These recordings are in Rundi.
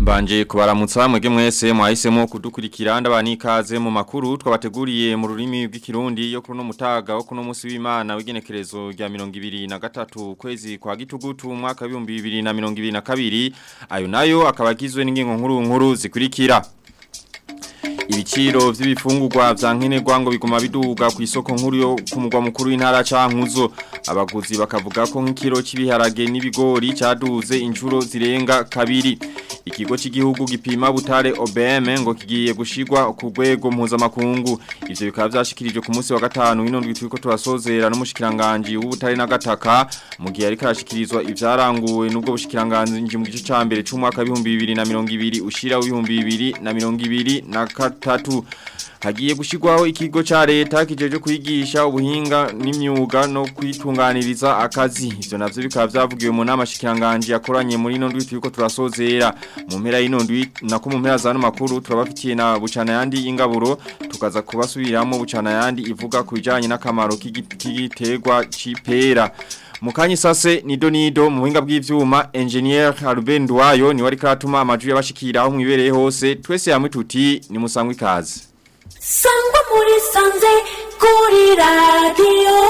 Mbanje kubaramutsa mwege mwese mwahisemo kudukurikira ndabani ikaze mu makuru twabateguriye mu rurimi rw'ikirundi yo kuno mutaga wo kuno musi w'Imana w'igenekerezo rya 2023 kwezi kwa gitugutu mwaka wa 2022 ayo nayo akabagizwe n'ingingo nkuru nkuru zikurikira Ibiciro vy'ibifungurwa vya nkenerwa ngo biguma biduga ku isoko nkuru yo ku mugwa mukuru w'intara cankuzo abaguzi bakavuga ko nk'ikiro cy'ibiharage n'ibigori cyaduze inshuro zirenga kabiri ikigo cy'igihugu gipima butare OBM ngo kigiye gushigwa ku rwego mpuzamakungu ivyo bikaba vyashikirijwe ku munsi wa gatanu w'inondwi turiko turasozera n'umushikiranganje w'ubutare n'agataka mu gihe ariko arashikirizwa ivyaranguwe n'ubwo bushikiranganje mu gice ca mbere c'umwaka wa 2020 ushira w'ibihumbi 2020 na gatatu hagiye gushigwaho ikigo ca leta kijeje kwigisha ubuhinga n'imyuga no kwitunganiriza akazi ivyo navyo bikaba vyavugiwe mu nama shikiranganje yakoranye muri ino ndwi turiko turasozera mu mpera y'ino ndwi nako mu mpera za no makuru turabafitiye na bucana yandi y'ingaburo tukaza kubasubiramo bucana yandi ivuga ku bijanye n'akamaro k'igiterwa c'ipera Mukanyi sase nido nido mu buhinga bw'ivyuma engineer Ruben Duayo ni wari karatuma amajwi yabashikira aho mwibereye hose twese yamwe tuti ni musangwe ikaze Sangwa muri sanze kuri radio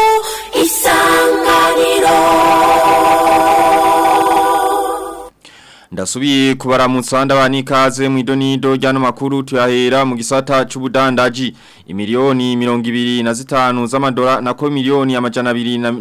isanganiro Ndasubiye kubaramutsa ndabani ikaze mu idonido ryano makuru tuyahera mu gisata c'ubudandaji imiliyoni 225 z'amadolari nako miliyoni amajana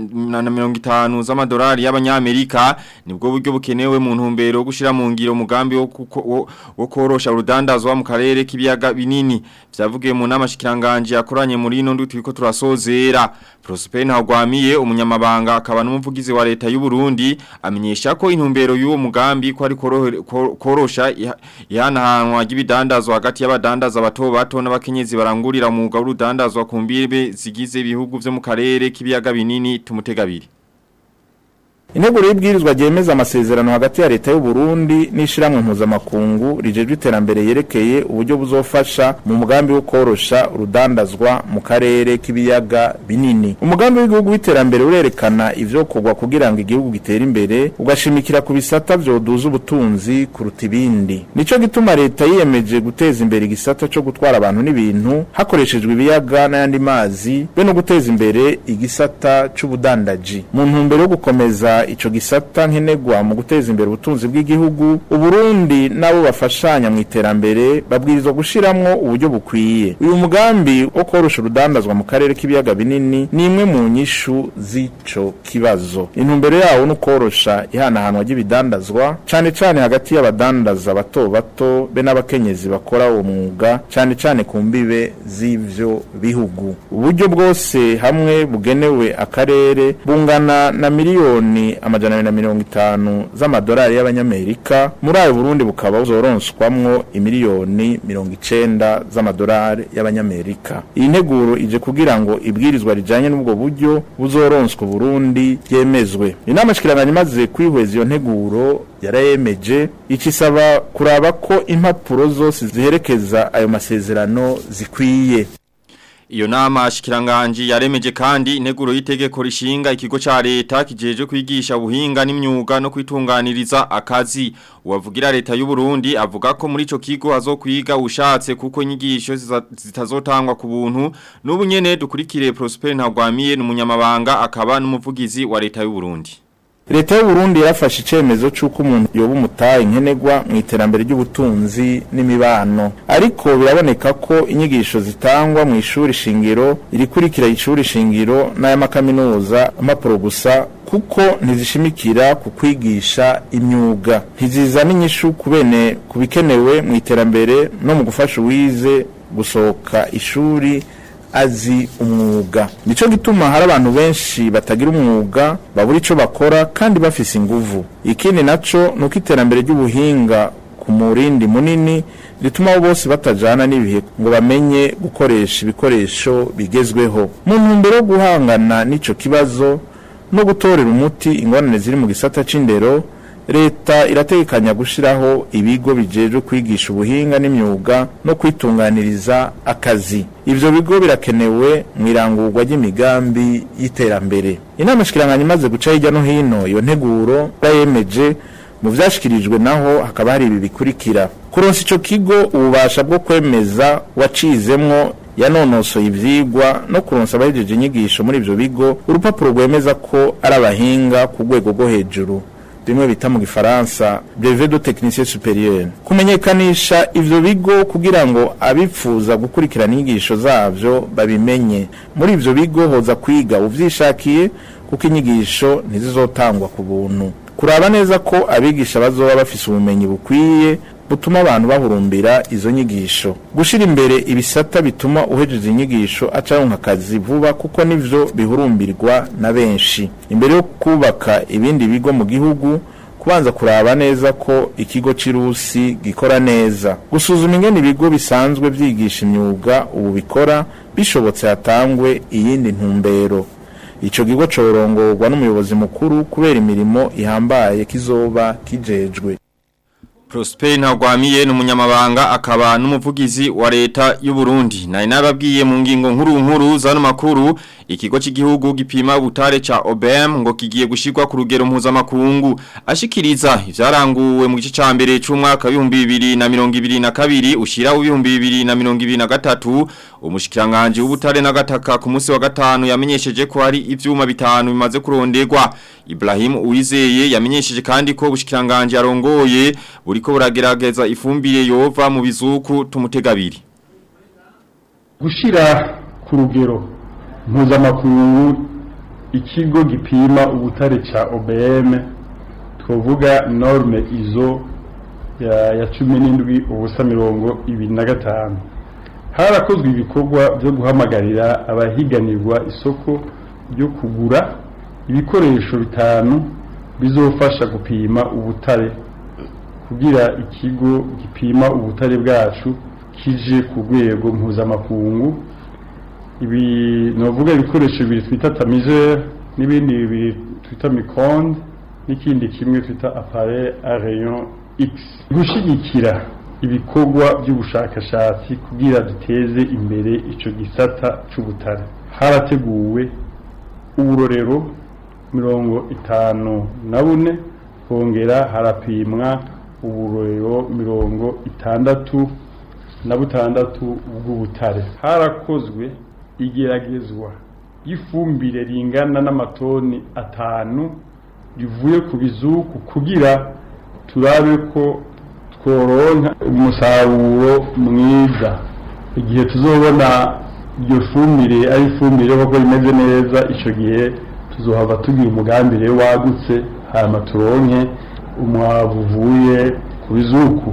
250 z'amadolari y'abanyamerika nibwo buryo bukenewe mu ntumbero gushira mu ngiro umugambi wo wo, wo korosha urudandazwa mu karere k'ibiyaga binini vyavugiye mu nama shikiranganje yakoranye muri ino ndu turiko turasozera Prosper Ntagwamiye umunyamabanga akaba n'umuvugizi wa leta y'u Burundi amenyesha ko intumbero y'uwo mugambi ko ari korosha ihanahanwa ry'ibidandazwa hagati y'abadandaza bato bato n'abakenyezi barangurira mu w'urudandazwa ku mbibe zigize ibihugu vyo mu karere k'ibiyaga binini tumutegabiri Integuro y'ibwirizwa ryemeza amasezerano hagati ya leta y'u Burundi n'ishiramwe mpuzamakungu rijejwe iterambere yerekeye uburyo buzofasha mu mugambi wo korosha urudandazwa mu karere k'ibiyaga binini. Umugambi w'igihugu w'iterambere urerekana ivyo kogwa kugira ngo igihugu gitere imbere ugashimikira ku bisata vyoduza ubutunzi kuruta ibindi. Nico gituma leta yiyemeje guteza imbere igisata co gutwara abantu n'ibintu hakoreshejwe ibiyaga n'ayandi mazi be no guteza imbere igisata c'ubudandaji. Mu ntumbero yo gukomeza ico gisata nkenegwa mu guteza imbere ubutunzi bw'igihugu uburundi nabo bafashanya mu iterambere babwirizwa gushiramwo uburyo bukwiye uyu mugambi wo korosha urudandazwa mu karere k'ibiyaga binini ni imwe mu nyishu z'ico kibazo intumbero yawo no korosha ihanahanwa ry'ibidandazwa cane cane hagati y'abadandaza bato bato be n'abakenyezi bakora uwo mwuga cane cane ku mbibe z'ivyo bihugu uburyo bwose hamwe bugenewe akarere bungana na miliyoni amajana na mirongo itanu z'amadolari y'abanyamerika muri ayo Burundi bukaba buzoronswamwo imiliyoni mirongo icenda z'amadolari y'abanyamerika iyi nteguro ije kugira ngo ibwirizwa rijanye n'ubwo buryo buzoronswa Burundi yemezwe inama shikiranganya imaze kwihweza iyo nteguro yarayemeje icisaba kuraba ko impapuro zose ziherekeza ayo masezerano zikwiye Iyo nama shikiranganji yaremeje kandi integuro y'itegeko rishinga ikigo ca leta kijeje kwigisha ubuhinga n'imyuga no kwitunganiriza akazi uwavugira leta y'u Burundi avuga ko muri ico kigo azokwiga ushatse kuko inyigisho zitazotangwa ku buntu n'ubu nyene dukurikire Prosper Ntagwamiye n'umunyamabanga akaba n'umuvugizi wa leta y'u Burundi Leta y'u Burundi yarafashe icemezo c'uko umuntu yoba umutaye nkenegwa mu iterambere ry'ubutunzi n'imibano ariko biraboneka ko inyigisho zitangwa mu ishuri shingiro irikurikira ishuri shingiro n'ay'amakaminuza amapuro gusa kuko ntizishimikira ku kwigisha imyuga ntizizana inyishu kubene kubikenewe mu iterambere no mu gufasha uwize gusohoka ishuri azi umwuga nico gituma hari abantu benshi batagira umwuga babura ico bakora kandi bafise inguvu ikindi naco nuko iterambere ry'ubuhinga ku murindi munini rituma abo bose batajana n'ibihe ngo bamenye gukoresha ibikoresho bigezweho mu ntumbero yo guhangana n'ico kibazo no gutorera umuti ingorane ziri mu gisata c'indero leta irategekanya gushiraho ibigo bijejwe kwigisha ubuhinga n'imyuga no kwitunganiriza akazi ivyo bigo birakenewe mu irangurwa ry'imigambi y'iterambere inama shikiranganya imaze guca hirya no hino iyo nteguro yayemeje mu vyashikirijwe naho hakaba hari ibi bikurikira kuronsa ico kigo ububasha bwo kwemeza wacizemwo yanonosoye ivyigwa no kuronsa abahejeje inyigisho muri ivyo bigo urupapuro rwemeza ko ari abahinga ku rwego rwo hejuru bimwe bita mu gifaransa brevet de technicien supérieur kumenyekanisha ivyo bigo kugira ngo abipfuza gukurikirana inyigisho zavyo babimenye muri ivyo bigo hoza kwiga uvyishakiye kuko inyigisho ntizizotangwa ku buntu kuraba neza ko abigisha bazoba bafise ubumenyi bukwiye butuma abantu bahurumbira izo nyigisho gushira imbere ibisata bituma uhejeje inyigisho acaronka akazi vuba kuko nivyo bihurumbirwa na benshi imbere yo kubaka ibindi bigo mu gihugu kubanza kuraba neza ko ikigo c'irusi gikora neza gusuzuma ingene ibigo bisanzwe vyigisha imyuga ubu bikora bishobotse hatangwe iyindi ntumbero ico kigo corongorwa n'umuyobozi mukuru kubera imirimo ihambaye kizoba kijejwe Prosper Ntagwamiye n'umunyamabanga akaba n'umuvugizi wa leta y'u Burundi. Nari nababwiye mu ngingo nkuru nkuru zano makuru ikigo cy'igihugu gipima ubutare ca OBM ngo kigiye gushirwa ku rugero mpuzamakungu ashikiriza ivyaranguwe mu gice ca mbere c'umwaka wa 2022 ushira wa 2023 umushikiranganje w'ubutare n'agataka ku munsi wa gatanu yamenyesheje ko hari ivyuma bitanu bimaze kuronderwa Ibrahim Uwizeye yamenyesheje kandi ko ubushikiranganje arongoye buriko buragerageza ifumbire yova mu bizuku tumutegabiri gushira ku rugero mpuzamakungu ikigo gipima ubutare ca OBM twovuga norme izo ya, ya cumi n'indwi ubusa mirongo ibiri na gatanu harakozwe ibikorwa byo guhamagarira abahiganirwa isoko ryo kugura ibikoresho bitanu bizofasha gupima ubutare kugira ikigo gipima ubutare bwacu kije ku rwego mpuzamakungu ibi novuga ibikoresho bibiri twita tamiseur n'ibindi bibiri twita micronde n'ikindi kimwe twita appareil à rayon X gushigikira ibikorwa by'ubushakashatsi kugira duteze imbere ico gisata c'ubutare harateguwe uburorero mirongo itanu na bune kongera harapimwa uburorero mirongo itandatu na butandatu bw'ubutare harakozwe igeragezwa y'ifumbire ringana n'amatoni atanu rivuye ku bizuku kugira turabe ko tworonka umusaruro mwiza igihe tuzobona iryo fumbire ari ifumbire koko rimeze neza icyo gihe tuzohava tugira umugambi rero wagutse hanyuma turonke umwavu uvuye ku bizuku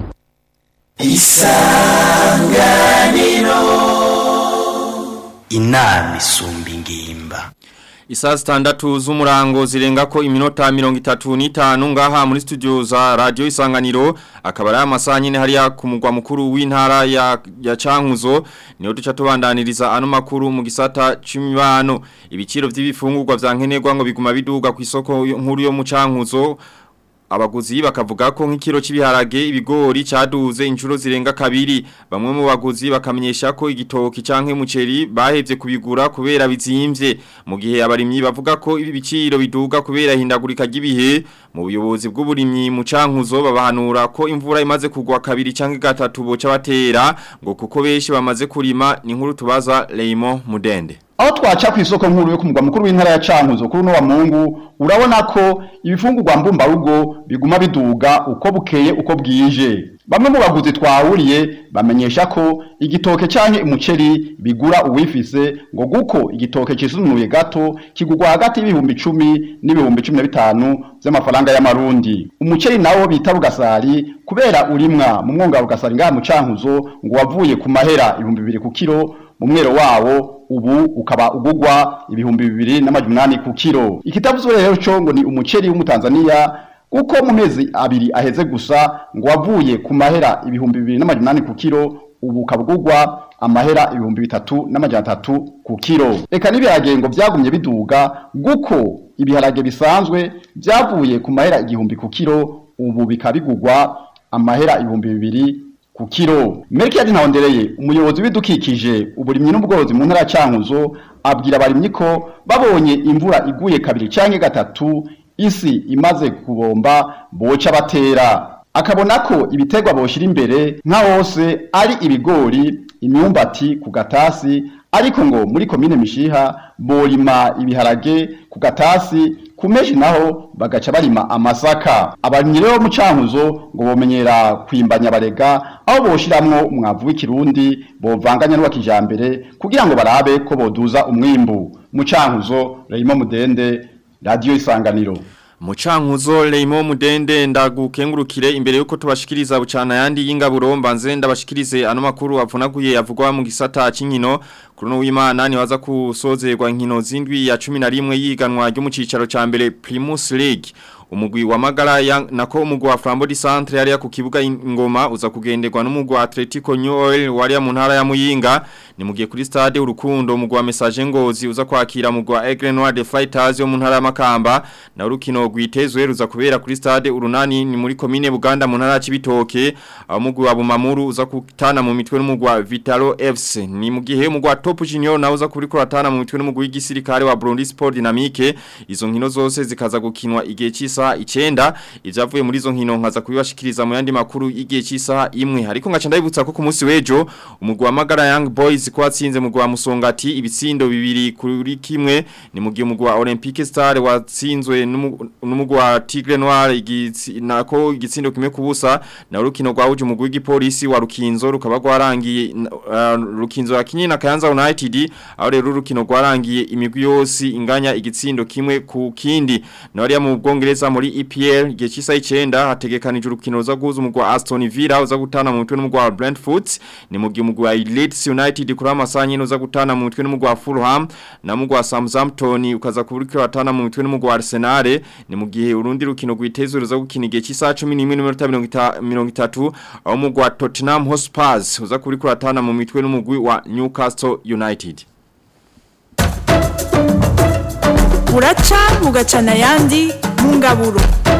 inama isumba ingimba Isaa zitandatu z'umurango zirenga ko iminota mirongo itatu n'itanu ngaha muri studio za radio isanganiro akaba ari amasaha nyine hariya ku mugwa mukuru w'intara ya, ya Cankuzo niho duca tubandaniriza ano makuru mu gisata c'imibano ibiciro vy'ibifungurwa vya nkenerwa ngo biguma biduga ku isoko nkuru yo mu Cankuzo abaguzi bakavuga ko nk'ikiro cy'ibiharage ibigori cyaduze inshuro zirenga kabiri bamwe mu baguzi bakamenyesha ko igitoki canke umuceri bahevye kubigura kubera bizimvye mu gihe abarimyi bavuga ko ibi biciro biduga kubera hindagurika ry'ibihe mu buyobozi bw'uburimyi mu cankuzo babahanura ko imvura imaze kugwa kabiri canke gatatu boca batera ngo kuko benshi bamaze kurima ni nkuru tubaza Raymond Mudende aho twaca ku isoko nkuru yo ku mugwa mukuru w'intara ya Cankuzo kuri no wa Mungu urabona ko ibifungurwa mbumba rugo biguma biduga uko bukeye uko bwije bamwe mu baguzi twahuriye bamenyesha ko igitoke canke umuceri bigura uwifise ngo guko igitoke cisunuye gato kigugwa hagati y'ibihumbi 10 n'ibihumbi 15 by'amafaranga y'amarundi umuceri nawo bita bugasari kubera urimwa mu mwonga wa bugasari ngaha mu Cankuzo ngo wavuye ku mahera ibihumbi 2 ku kilo mu mwero wawo ubu ukaba ugugwa ibihumbi bibiri n'amajunani ku kilo ikitavuzwe rero cyo ngo ni umuceri w'umutanzania kuko mu mezi abiri aheze gusa ngo wavuye ku mahera ibihumbi bibiri n'amajunani ku kilo ubu ukabugugwa amahera ibihumbi bitatu n'amajana atatu ku kilo reka n'ibiharage ngo byagumye biduga guko ibiharage bisanzwe byavuye ku mahera igihumbi ku kilo ubu bikabigugwa amahera ibihumbi bibiri ku kilo Melchior Ntawondereye umuyobozi w'idukikije uburimyi n'ubworozi mu ntara ya Cankuzo abwira abarimyi ko babonye imvura iguye kabiri canke gatatu isi imaze kubomba boca batera akabona ko ibiterwa boshira imbere nka hose ari ibigori imyumbati ku gatasi ariko ngo muri komine mishiha borima ibiharage ku gatasi ku meshi naho bagaca barima amasaka abarimyi rero mu cankuzo ngo bomenyera kwimbanya barega aho boshiramwo umwavu w'ikirundi bovanganya n'uwa kijambere kugira ngo barabe ko boduza umwimbu mu cankuzo Raymond Mudende Radio Isanganiro Mucankuzo Leimo Mudende ndagukengurukire imbere yuko tubashikiriza bucana yandi y'ingaburo mbanze ndabashikirize ano makuru avunaguye yavugwa mu gisata c'inkino kuri no w'Imana ni waza kusozerwa inkino zindwi ya 11 yiganwa ryo mu cicaro ca mbere Primus League umugwi wa Magara ya nako umugwi wa Flambeau du Centre yari ku kibuga ingoma uza kugenderwa n'umugwi wa Atletico New Oil wari mu ntara ya Muyinga ni mugiye kuri stade urukundo umugwi wa Message Ngozi uza kwakira umugwi wa Aigle Noir de Fighters yo mu ntara ya Makamba na urukino rwitezwe ruza kubera kuri stade urunani ni muri commune Buganda mu ntara ya Cibitoke aho umugwi wa Bumamuru uza kutana mu mitwe n'umugwi wa Vitalo FC ni mugihe umugwi wa Top Junior na uza kuri kuratana mu mitwe n'umugwi w'igisirikare wa Burundi Sport Dynamique izo nkino zose zikaza gukinwa igihe cy'isa icyenda ibyavuye muri izo nkino nkaza kubibashikiriza mu yandi makuru igihe cy'isaha imwe ariko ngaca ndabibutsa ko ku munsi w'ejo umugwi wa Magara Young Boys ko watsinze umugwi wa Musongati ibitsindo bibiri kuri kimwe ni mu gihe umugwi wa Olympique Star watsinzwe n'umugwi wa Tigre Noir nako igitsindo kimwe kubusa na urukino rwahuje umugwi w'igipolisi wa Rukinzo rukaba rwarangiye uh, Rukinzo yakinye na Kayanza United aho rero urukino rwarangiye imigwi yose inganya igitsindo kimwe ku kindi na ari mu Bwongereza muri EPL igihe cy'isa 9 hategekanije urukino ruza guhuza umugwi wa Aston Villa uza gutana mu mutwe n'umugwi wa Brentford ni mu gihe umugwi wa Leeds United kuri amasanye uza gutana mu mutwe n'umugwi wa Fulham na umugwi wa Southampton ukaza kuburikira watana mu mutwe n'umugwi wa Arsenal ni mu gihe urundi rukino rwitezwe ruza gukina igihe cy'isa 11:30 aho umugwi wa Tottenham Hotspur uza kuburikira watana mu mitwe n'umugwi wa Newcastle United buraca bugacana ayandi mu ngaburo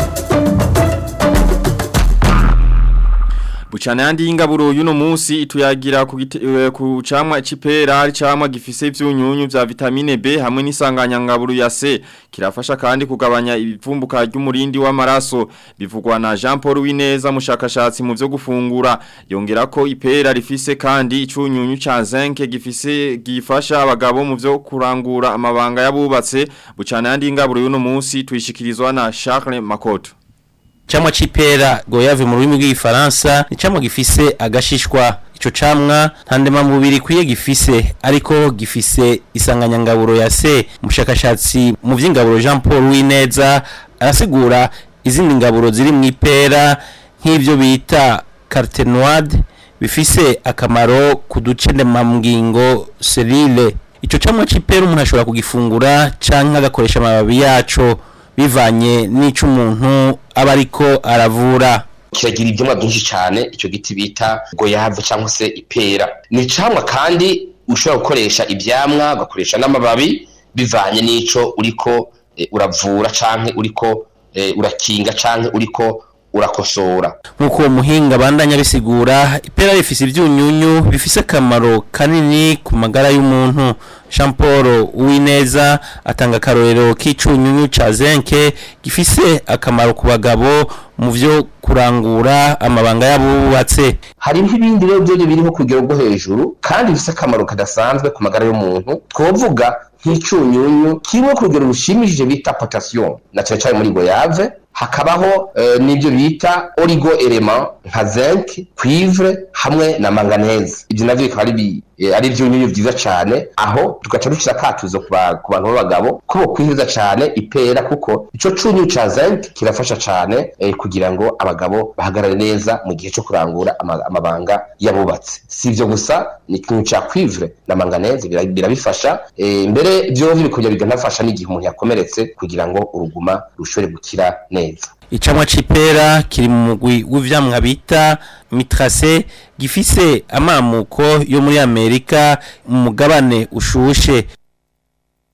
Buchana yandi ingaburo yuno musi ituyagira ku, uh, ku camwa icipera ari camwa gifise ivyunyunyu vya vitamine B hamwe n'isanganya ngaburo ya C kirafasha kandi kugabanya ibivumbuka ry'umurindi w'amaraso bivugwa na Jean Paul Wineza mushakashatsi mu vyo gufungura yongera ko ipera rifise kandi icunyunyu ca zinc gifise gifasha abagabo mu vyo kurangura amabanga yabubatse bucana yandi ingaburo yuno musi tuyishikirizwa na Charles Makoto Chamwa chipera goyave mu rurimi rw'igifaransa ni chamwa gifise agashishwa ico camwa ntandema mubiri kwiye gifise ariko gifise isanganyangaburo ya se umushakashatsi mu vy'ingaburo Jean Paul Wineza arasigura izindi ngaburo ziri mu ipera nk'ivyo bita carotenoid bifise akamaro ku duce ndemamgingo selile ico camwa c'ipera umuntu ashobora kugifungura canke agakoresha amababi yaco bivanye n'ico umuntu aba ariko aravura kiragira ibyamwa byinshi cyane icyo giti bita goyave cyangwa se ipera ni icamwa kandi ushobora gukoresha ibyamwa ugakoresha n'amababi bivanye n'ico uriko e, uravura canke uriko e, urakinga canke uriko urakosora nk'uko uwo muhinga bandanya bisigura ipera rifise ivyunyunyu bifise akamaro kanini ku magara y'umuntu Jean Paul Uwineza atanga akarorero k'icunyunyu ca zenke gifise akamaro ku bagabo mu vyo kurangura amabanga y'abubatse hari nk'ibindi rero byo biriho ku rugero rwo hejuru kandi bifise akamaro kadasanzwe ku magara y'umuntu twovuga nk'icunyunyu kimwe ku rugero rushimishije bita potassium na cyane cyane muri goyave hakabaho uh, n'ibyo bita oligo element nka zinc cuivre hamwe na manganese ibyo navyo bikaba ari e, ari ivyunyunyu vyiza cane aho tugaca dushira akatuzo ku bantu b'abagabo ko bokwiheza cane ipera kuko ico cunyunyu ca zinc kirafasha cane e, kugira ngo abagabo bahagarare neza mu gihe co kurangura amabanga yabubatse si ivyo gusa ni ikintu ca cuivre na manganese birabifasha e, mbere vyovyo bikongera bikanafasha n'igihe umuntu yakomeretse kugira ngo uruguma rushobore gukira neza icamwa c'ipera kiri mu mugwi w'ivyamwa bita mitrase gifise amamuko yo muri Amerika mu mugabane ushushe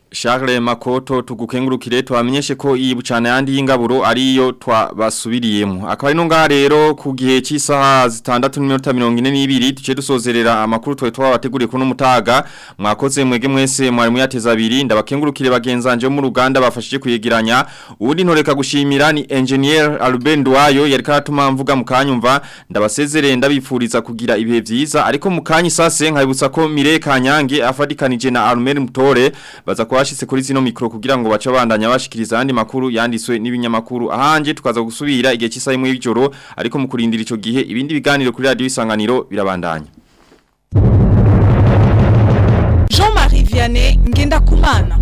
Charles Makoto tugukengurukire twamenyeshe ko iyi bucana yandi y'ingaburo ariyo twabasubiriyemo akaba ari no ngaha rero ku gihe cy'isaha zitandatu n'iminota 42 duce dusozerera amakuru twe twabateguriye kuno mutaga mwakoze mwege mwese mwari muyateza abiri ndabakengurukire bagenzanje mu ruganda bafashije kuyegeranya ubundi ntoreka gushimira ni engineer Albert Ndwayo yari karatuma mvuga mukanyumva ndabasezerere ndabifuriza kugira ibihe vyiza ariko mukanyi sase nkabibutsa ko Mire Kanyange afadikanije na Armel Mutore baza kubashitse kuri zino mikro kugira ngo bace bandanya bashikiriza andi makuru yandiswe n'ibinyamakuru ahanje tukaza gusubira igihe cy'isaha imwe y'ijoro ariko mu kurindira ico gihe ibindi biganiro kuri radio isanganiro birabandanya Jean-Marie Vianney Ngendakumana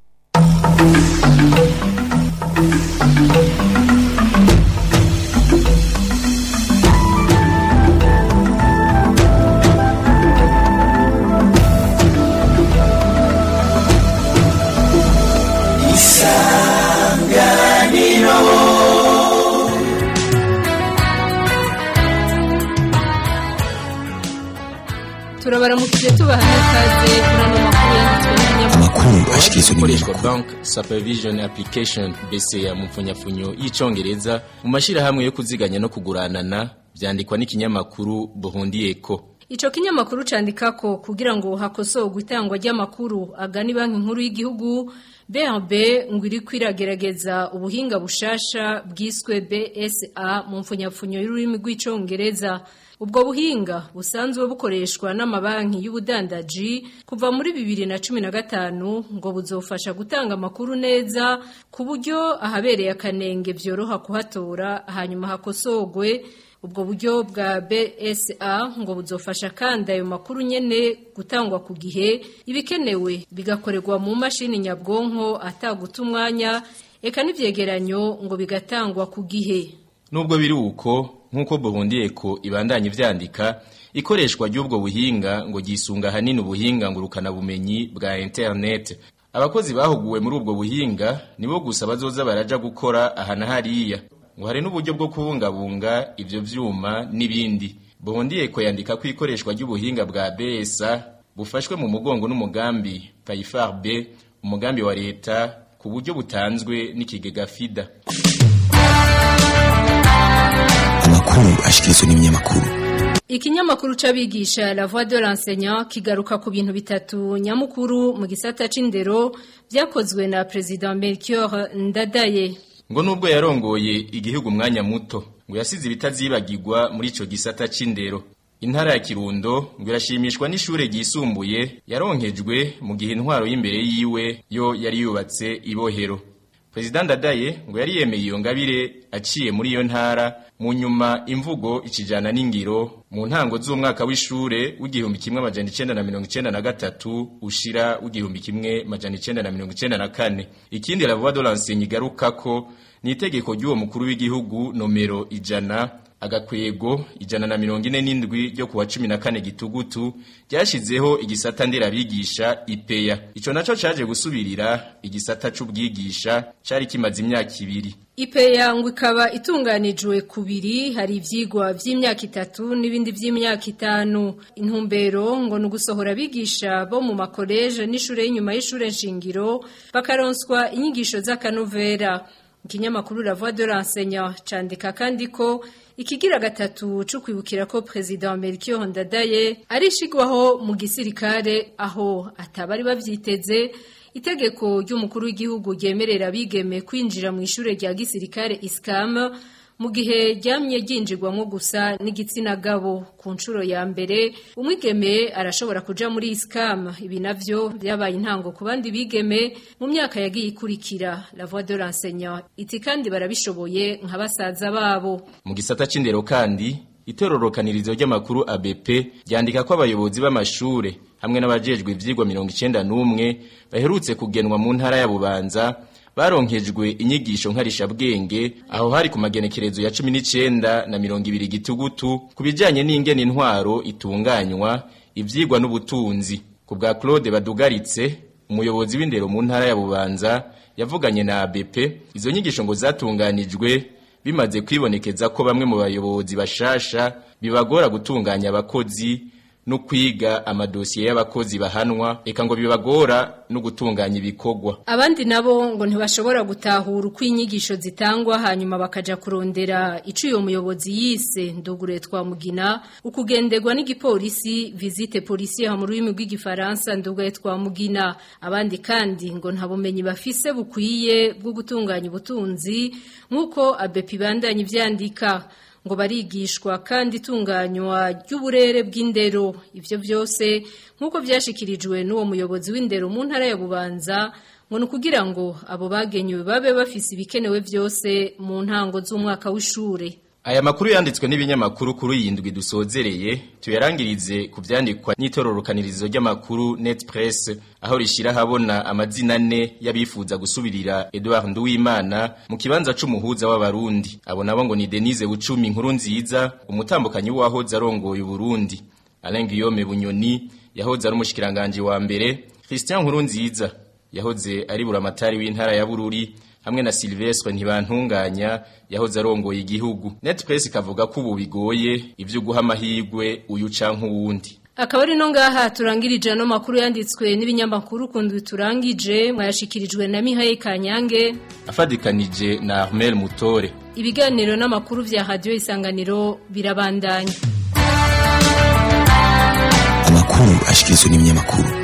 turabaramukije tubaha n'ikaze muri ano makuru yanditswe n'ibinyamakuru amakuru ashikirizwa ikoreshwa n'ibinyamakuru bank supervision application BCA mu mfunyafunyo y'icongereza mu mashirahamwe yo kuziganya no kuguranana vyandikwa n'ikinyamakuru Buhundiyeko Ico kinyamakuru candika ko kugira ngo hakosorwe itangwa ry'amakuru agani banki nkuru y'igihugu BRB ngo iri kwiragerageza ubuhinga bushasha bwiswe BSA mu mfunyapfunyo y'ururimi rw'icongereza ubwo buhinga busanzwe bukoreshwa n'amabanki y'ubudandaji kuva muri 2015 ngo buzofasha gutanga amakuru neza ku buryo ahabereye akanenge vyoroha kuhatora hanyuma hakosorwe ubwo buryo bwa BSA ngo buzofasha kandi ayo makuru nyene gutangwa ku gihe ibikenewe bigakorerwa mu mashini nyabwonko ataguta umwanya eka n'ivyegeranyo ngo bigatangwa ku gihe Nubwo biri uko nkuko Buhundiyeko ibandanye vyandika ikoreshwa ry'ubwo buhinga ngo gisunga hanini ubuhinga ngurukana bumenyi bwa internet abakozi bahuguwe muri ubwo buhinga nibo gusa bazoza baraja gukora ahana hariya ngo hari n'uburyo bwo kubungabunga ivyo vyuma n'ibindi Buhundiyeko yandika ko ikoreshwa ry'ubuhinga bwa BSA bufashwe mu mugongo n'umugambi Payfar B umugambi wa leta ku buryo butanzwe n'ikigega FIDA amakuru ashikirizwa n'ibinyamakuru Ikinyamakuru c'abigisha La Voix de l'enseignant kigaruka ku bintu bitatu nyamukuru mu gisata c'indero byakozwe na President Melchior Ndadaye ngo nubwo yarongoye igihugu umwanya muto ngo yasize ibitazibagirwa muri ico gisata c'indero intara ya Kirundo ngo irashimishwa n'ishure ryisumbuye yaronkejwe mu gihe intwaro y'imbere yiwe yo yari yubatse ibohero President Ndadaye ngo yari yemeye iyo ngabire aciye muri iyo ntara mu nyuma imvugo ikijana n'ingiro mu ntango z'umwaka w'ishure w'igihumbi kimwe amajana icenda na mirongo icenda na gatatu ushira w'igihumbi kimwe amajana icenda na mirongo icenda na kane ikindi la voix de l'enseigne igarukako ni itegeko ry'uwo mukuru w'igihugu nomero ijana agakwego ijana na mirongo ine n'indwi ryo kuwa cumi na kane gitugutu ryashizeho igisata nderabigisha ipeya ico naco caje gusubirira igisata c'ubwigisha cari kimaze imyaka ibiri Ipeya ngo ikaba itunganijwe kubiri hari ivyigwa vy'imyaka itatu n'ibindi vy'imyaka itanu intumbero ngo ni ugusohora abigisha bo mu makoleje n'ishure y'inyuma y'ishure nshingiro bakaronswa inyigisho z'akanovera ikinyamakuru La Voix de l'enseignant candika kandi ko ikigira gatatu cyo kwibukira ko president Melchior Ndadaye arishigwaho mu gisirikare aho atabari bavyiteze itegeko ry'umukuru w'igihugu ryemerera abigeme kwinjira mu ishure rya gisirikare ISCAM mu gihe ryamye ryinjirwamo gusa n'igitsina gabo ku nshuro ya mbere umwigeme arashobora kuja muri ISCAM ibi navyo byabaye intango ku bandi bigeme mu myaka yagiye ikurikira la voix de l'enseignant iti kandi barabishoboye nka basaza babo mu gisata c'indero kandi itororokanirizo ry'amakuru ABP ryandika ko abayobozi b'amashure hamwe n'abajejwe ivyigwa 91 baherutse kugenwa mu ntara ya Bubanza baronkejwe inyigisho nkarisha bwenge aho hari ku magenekerezo ya 19 na 20 gitugutu kubijanye n'ingene intwaro itunganywa ivyigwa n'ubutunzi ku bwa Claude Badugaritse umuyobozi w'indero mu ntara ya Bubanza yavuganye na ABP izo nyigisho ngo zatunganijwe bimaze kwibonekeza ko bamwe mu bayobozi bashasha bibagora gutunganya abakozi no kwiga amadosiye y'abakozi bahanwa eka ngo bibagora no gutunganya ibikorwa abandi nabo ngo ntibashobora gutahura uko inyigisho zitangwa hanyuma bakaja kurondera ico uyo muyobozi yise ndugure twa mugina ukugenderwa n'igipolisi visite policière mu rurimi rw'igifaransa ndugaye twa mugina abandi kandi ngo nta bumenyi bafise bukwiye bwo gutunganya ubutunzi nk'uko abepi bandanye ivyandika ngo barigishwa kandi itunganywa ry'uburere bw'indero ivyo byose nk'uko vyashikirijwe n'uwo muyobozi w'indero mu ntara ya bubanza ngo ni ukugira ngo abo bagenywe babe bafise ibikenewe byose mu ntango z'umwaka w'ishure Aya makuru yanditswe n'ibinyamakuru kuri iyi ndwi dusozereye tuyarangirize ku vyandikwa n'itororokanirizo ry'amakuru Net Press aho rishira habona amazina ane y'abifuza gusubirira Edouard Nduwimana mu kibanza c'umuhuza w'abarundi abo nabo ngo ni Denise Bucumi inkuru nziza umutambukanyi wahoze arongoye Burundi Alain Guillaume Bunyoni yahoze ari umushikiranganje wa mbere Christian Nkuru nziza yahoze ari buramatari w'intara ya Bururi hamwe na Silvestre ntibantunganya yahoze arongoye igihugu Netpress ikavuga ko ubu bigoye ivyo guha amahirwe uyu canke uwundi akaba ari no ngaha turangirije no makuru yanditswe n'ibinyamakuru kundi turangije mwayashikirijwe na Mihaye Kanyange afadikanije na Armel Mutore ibiganiro n'amakuru vya radio isanganiro birabandanya amakuru ashikirizwa n'ibinyamakuru